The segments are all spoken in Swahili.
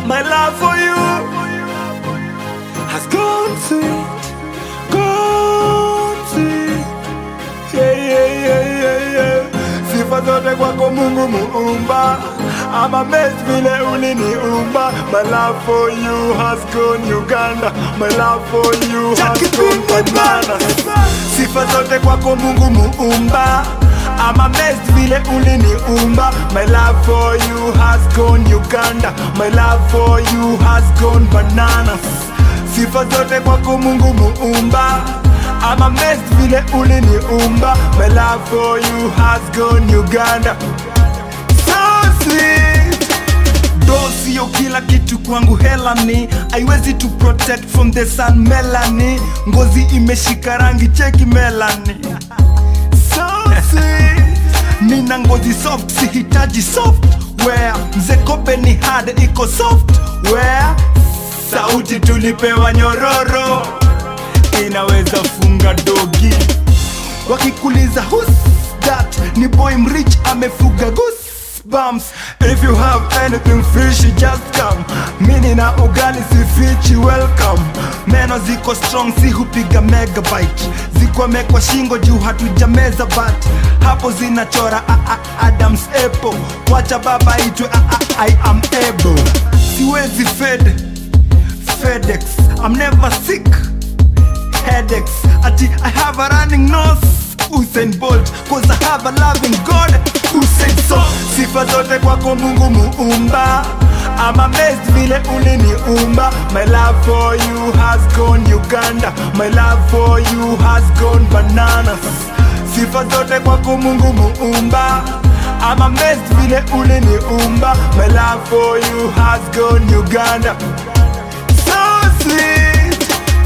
My love for you has gone sweet, gone sweet. Yeah, yeah, yeah, yeah, yeah. Sifa zote kwako Mungu muumba I'm amazed vile uliniumba My love for you has gone Uganda My love for you has gone bananas Sifa zote kwako Mungu muumba I'm amazed vile uliniumba My love for you has gone Uganda My love for you has gone bananas Sifa zote kwako Mungu muumba I'm amazed vile uliniumba My love for you has gone Uganda So sweet Do sio kila kitu kwangu hela ni haiwezi to protect from the sun melani ngozi imeshika rangi cheki melani so sweet nina ngozi soft sihitaji software mzekobe ni hard iko software sauti tulipewa nyororo inaweza funga dogi wakikuliza who's that ni boy mrich amefuga goosebumps if you have anything fishy just come mini na ugali sifichi welcome meno ziko strong si hupiga megabyte zikwamekwa shingo juu hatujameza but hapo zinachora a -a adams apple wacha baba itwe a -a i am able siwezi fed fedex i'm never sick headaches ati i have a running nose Usain Bolt cause I have a loving God who said so sifa zote kwako Mungu muumba I'm amazed vile uliniumba My love for you has gone Uganda My love for you has gone bananas Sifa zote kwako Mungu muumba I'm amazed vile uliniumba My love for you has gone Uganda So sweet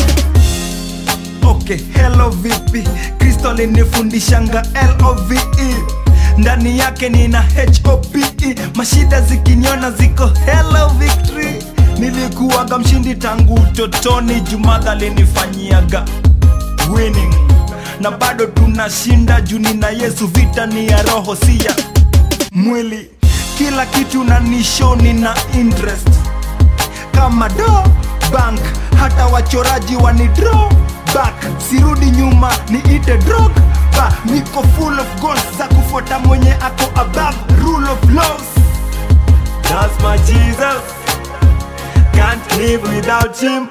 Okay, hello vipi? Kristo alinifundishanga love ndani yake nina hope mashida zikiniona ziko hello victory nilikuwaga mshindi tangu utotoni jumadha alinifanyiaga winning na bado tunashinda juu nina yesu vita ni ya roho si ya mwili kila kitu na nishoni na interest kama do bank hata wachoraji wani draw back sirudi nyuma niite drog ba niko full of goals za kufuata mwenye ako above rule of laws That's my Jesus Can't live without him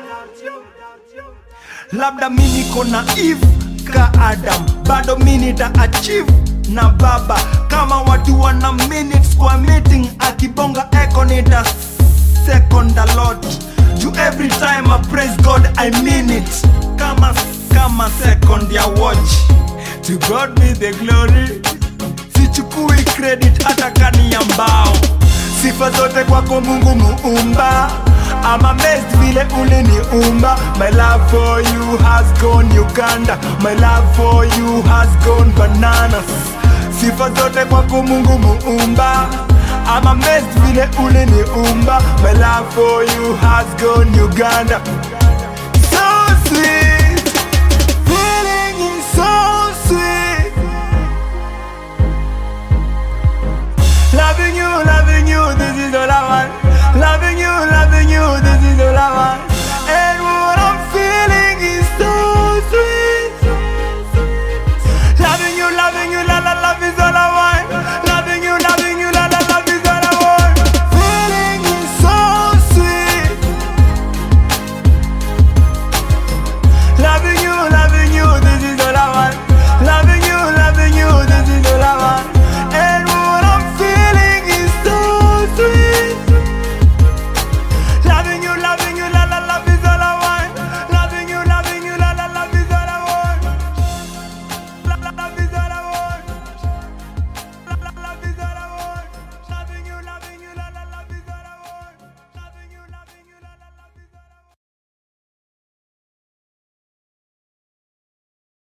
labda mi niko na eve ka adam bado mi nita achieve na baba kama watu wana minutes kwa meeting akibonga eko nita second a lot juu every time I praise God I mean it kama kama second ya watch to God be the glory sichukui credit hata kani ya mbao sifa zote kwako Mungu muumba I'm amazed vile uliniumba My love for you has gone Uganda My love for you has gone bananas Sifa zote kwako Mungu muumba I'm amazed vile uliniumba My love for you has gone Uganda So sweet Feeling is so sweet Loving you, loving